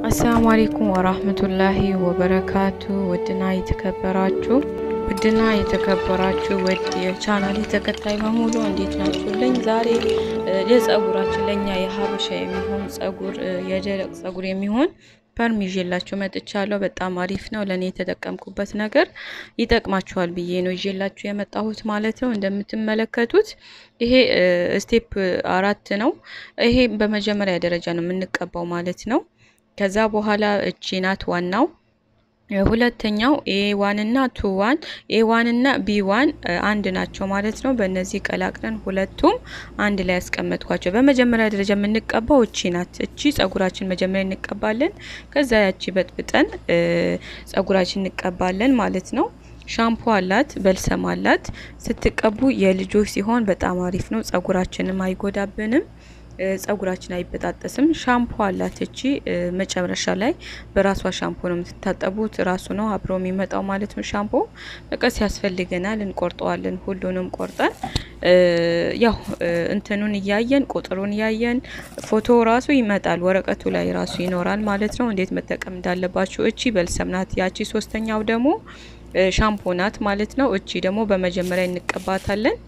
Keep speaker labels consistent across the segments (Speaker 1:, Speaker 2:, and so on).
Speaker 1: አሰላሙ አሌይኩም ወራህመቱላሂ ወበረካቱ። ውድና የተከበራችሁ ውድና የተከበራችሁ ውድ የቻናል ተከታይ በሙሉ እንዴት ናችሁልኝ? ዛሬ የጸጉራችን ለእኛ የሀበሻ የሚሆን ጸጉር የደረቅ ጸጉር የሚሆን ፐርም ይዤላችሁ መጥቻለሁ። በጣም አሪፍ ነው። ለእኔ የተጠቀምኩበት ነገር ይጠቅማችኋል ብዬ ነው ይዤላችሁ የመጣሁት ማለት ነው። እንደምትመለከቱት ይሄ ስቴፕ አራት ነው። ይሄ በመጀመሪያ ደረጃ ነው የምንቀባው ማለት ነው። ከዛ በኋላ እቺ ናት ዋናው። ሁለተኛው ኤ ዋን እና ቱ ዋን ኤ ዋን እና ቢ ዋን አንድ ናቸው ማለት ነው። በእነዚህ ቀላቅለን ሁለቱም አንድ ላይ ያስቀመጥኳቸው። በመጀመሪያ ደረጃ የምንቀባው እቺ ናት። እቺ ጸጉራችን መጀመሪያ እንቀባለን። ከዛ ያቺ በጥብጠን ጸጉራችን እንቀባለን ማለት ነው። ሻምፖ አላት፣ በልሰም አላት። ስትቀቡ የልጆች ሲሆን በጣም አሪፍ ነው። ጸጉራችንም አይጎዳብንም ጸጉራችን አይበጣጠስም። ሻምፖ አላት እቺ መጨረሻ ላይ በራሷ ሻምፖ ነው የምትታጠቡት። ራሱ ነው አብሮ የሚመጣው ማለት ነው። ሻምፖ መቀስ ያስፈልገናል፣ እንቆርጠዋለን። ሁሉንም ቆርጠን ያው እንትኑን እያየን ቁጥሩን እያየን ፎቶ ራሱ ይመጣል፣ ወረቀቱ ላይ ራሱ ይኖራል ማለት ነው። እንዴት መጠቀም እንዳለባችሁ። እቺ በልሰም ናት። ያቺ ሶስተኛው ደግሞ ሻምፖ ናት ማለት ነው። እቺ ደግሞ በመጀመሪያ እንቀባታለን።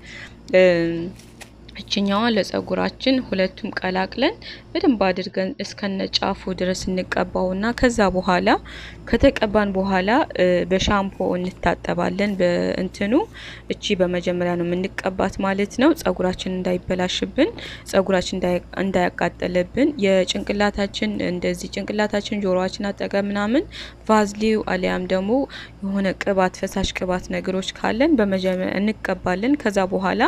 Speaker 1: እችኛዋ ለጸጉራችን ሁለቱም ቀላቅለን በደንብ አድርገን እስከነ ጫፉ ድረስ እንቀባውና ከዛ በኋላ ከተቀባን በኋላ በሻምፖ እንታጠባለን። በእንትኑ እቺ በመጀመሪያ ነው የምንቀባት ማለት ነው። ጸጉራችን እንዳይበላሽብን፣ ጸጉራችን እንዳያቃጠልብን የጭንቅላታችን እንደዚህ ጭንቅላታችን ጆሮአችን አጠገብ ምናምን ቫዝሊው አሊያም ደግሞ የሆነ ቅባት ፈሳሽ ቅባት ነገሮች ካለን በመጀመሪያ እንቀባለን። ከዛ በኋላ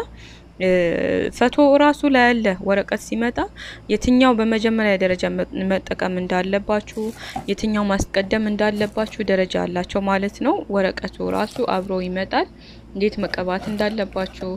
Speaker 1: ፈቶ ራሱ ላይ ያለ ወረቀት ሲመጣ የትኛው በመጀመሪያ ደረጃ መጠቀም እንዳለባችሁ የትኛው ማስቀደም እንዳለባችሁ ደረጃ አላቸው ማለት ነው። ወረቀቱ ራሱ አብሮ ይመጣል። እንዴት መቀባት እንዳለባችሁ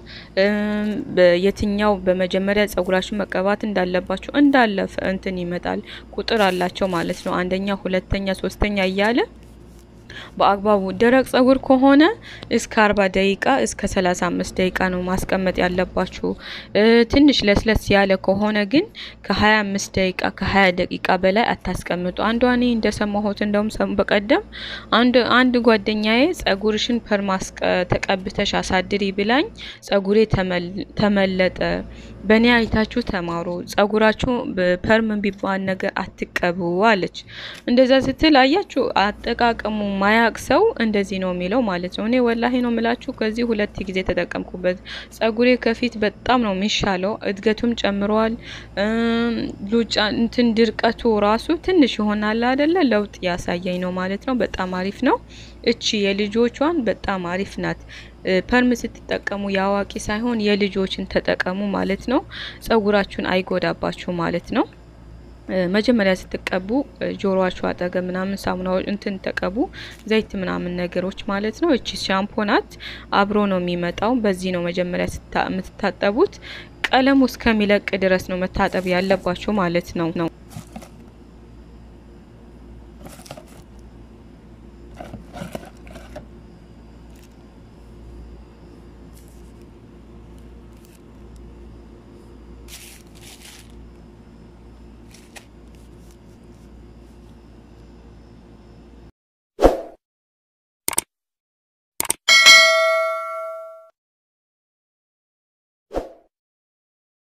Speaker 1: የትኛው በመጀመሪያ ጸጉራችሁ መቀባት እንዳለባችሁ እንዳለ እንትን ይመጣል። ቁጥር አላቸው ማለት ነው። አንደኛ፣ ሁለተኛ፣ ሶስተኛ እያለ በአግባቡ ደረቅ ጸጉር ከሆነ እስከ አርባ ደቂቃ እስከ ሰላሳ አምስት ደቂቃ ነው ማስቀመጥ ያለባችሁ። ትንሽ ለስለስ ያለ ከሆነ ግን ከሀያ አምስት ደቂቃ ከሀያ ደቂቃ በላይ አታስቀምጡ። አንዷ እኔ እንደሰማሁት እንደውም በቀደም አንድ አንድ ጓደኛዬ ጸጉርሽን ፐርማስቀ ተቀብተሽ አሳድሪ ብላኝ ጸጉሬ ተመለጠ። በእኔ አይታችሁ ተማሩ። ጸጉራችሁ ፐርም ቢባል ነገር አትቀቡ አለች። እንደዛ ስትል አያችሁ አጠቃቀሙ ማያቅ ሰው እንደዚህ ነው የሚለው ማለት ነው። እኔ ወላሂ ነው የምላችሁ ከዚህ ሁለት ጊዜ ተጠቀምኩበት። ጸጉሬ ከፊት በጣም ነው የሚሻለው፣ እድገቱም ጨምሯል። ሉጫ እንትን ድርቀቱ ራሱ ትንሽ ይሆናል አይደለ? ለውጥ ያሳየኝ ነው ማለት ነው። በጣም አሪፍ ነው። እቺ የልጆቿን በጣም አሪፍ ናት። ፐርም ስትጠቀሙ የአዋቂ ሳይሆን የልጆችን ተጠቀሙ ማለት ነው። ጸጉራችሁን አይጎዳባችሁ ማለት ነው። መጀመሪያ ስትቀቡ ጆሮአችሁ አጠገብ ምናምን ሳሙናዎች እንትን ተቀቡ፣ ዘይት ምናምን ነገሮች ማለት ነው። እቺ ሻምፖ ናት፣ አብሮ ነው የሚመጣው። በዚህ ነው መጀመሪያ የምትታጠቡት። ቀለሙ እስከሚለቅ ድረስ ነው መታጠብ ያለባችሁ ማለት ነው ነው